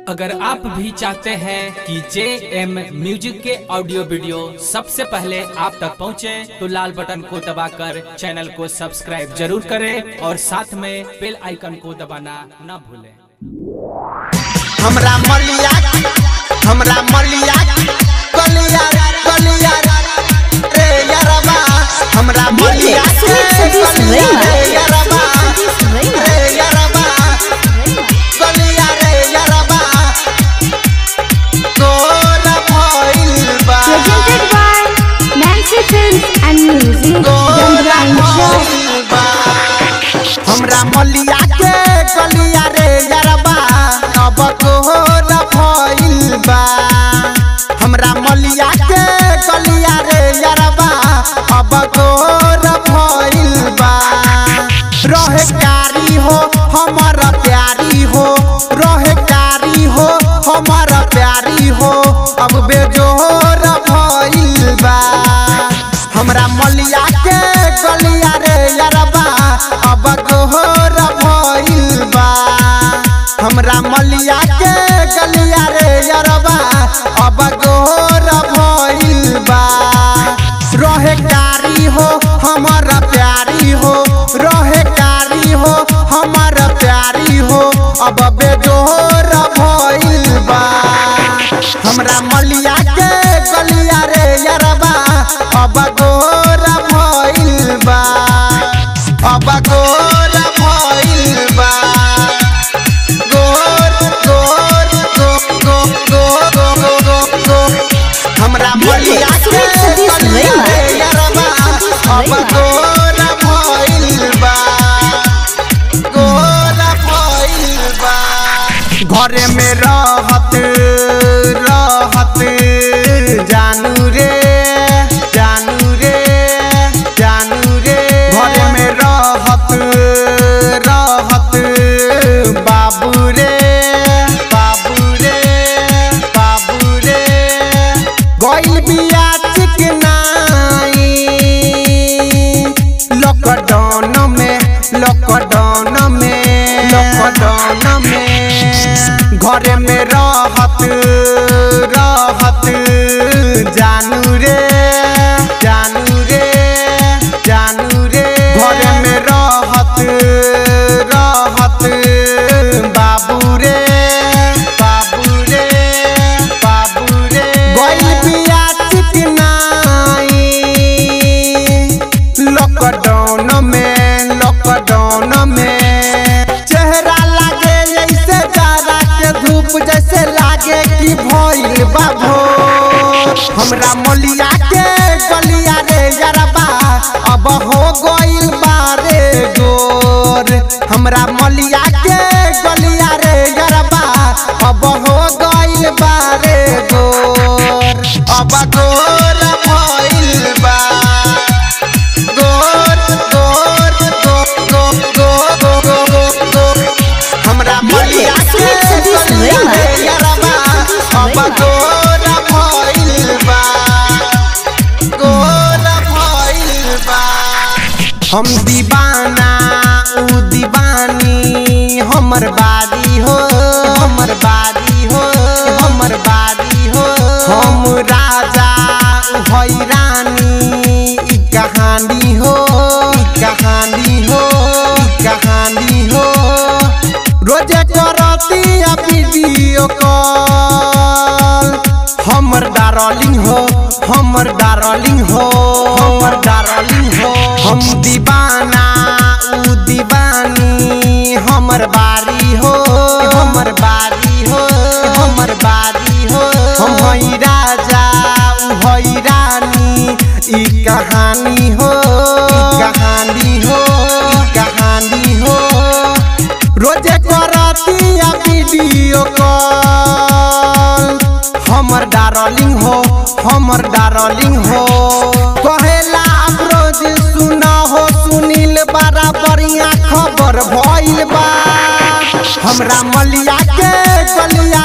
अगर आप भी चाहते हैं कि जे एम म्यूजिक के ऑडियो वीडियो सबसे पहले आप तक पहुंचे, तो लाल बटन को दबाकर चैनल को सब्सक्राइब जरूर करें और साथ में बेल आइकन को दबाना न भूलें हमरा मलिया हमरा मलिया कलिया कलिया रे यारबा हमरा मलिया के कलिया रे यारबा रे यारबा कलिया रे यारबा तोरा भइल बा Presented by Nancy Films and Music, तोरा Gandhra Show. भइल बा हमरा मलिया के कलिया रे यारबा अब तोरा भइल बा हमरा मलिया के कलिया रे यारबा अब तोरा भइल बा रहे कारी हो हमर प्यारी हो रहे कारी हो हमर प्यारी हो अब बेजोर भइल बा हमरा मलिया के गलिया रे यारबा अब गोहर भइल बा हमरा मलिया के गलिया रे यारबा अब गोहर भइल बा रहे कारी हो हमर प्यारी हो रहे कारी हो हमर प्यारी हो अब बेजोर भइल बा हमरा मलिया के गलिया रे यारबा अब गोर भइल बा अब गोर भइल बा गोर गोर गो गो गो गो गो गो गो हमरा मलिया के गलिया रे यारबा अब गोर भइल बा गोर भइल बा घरे में रहत रहत जानू रे जानू रे जानू रे घरे में रहत रहत बाबू रे बाबू रे बाबू रे गइल बिया चिकनाई लॉकडाउन में लॉकडाउन में लॉकडाउन में घरे में रहत रहत जानू रे जानू रे जानू रे घरे में रहत रहत बाबू रे बाबू रे बाबू रे गइल बिया चिकनाई लॉकडाउन में लॉकडाउन में चेहरा लागे जैसे जाड़ा के धूप जैसे लागे कि भइल बा भोर हमरा मलिया के गलिया रे यारबा अब हो गइल बा रे गोर हमरा मलिया के गलिया रे यारबा अब हो गइल बा रे गोर अब गोर भइल बा गोर गोर गो गो गो गो गो गो गो हमरा मलिया के गलिया रे यारबा अब गोर भइल बा गोर भइल बा हम दीवाना ऊ दीवानी हमर बारी हो हमर बारी हो हमर बारी हो हम राजा ऊ हई रानी ई कहानी हो ई कहानी हो ई कहानी हो रोजे करती वीडियो कॉल हमर डार्लिंग हो हमर डार्लिंग हो हमर डार्लिंग हो हम दीवाना ऊ दीवानी हमर बारी हो हमर बारी हो हमर बारी हो हम हई राजा ऊ हई रानी ई कहानी हो ई कहानी हो ई कहानी हो रोजे करती वीडियो कॉल हमर डार्लिंग हो हमर डार्लिंग हो कहेला अब रोज सुना हो सुनील बड़ा बढ़िया खबर भइल बा हमरा मलिया के गलिया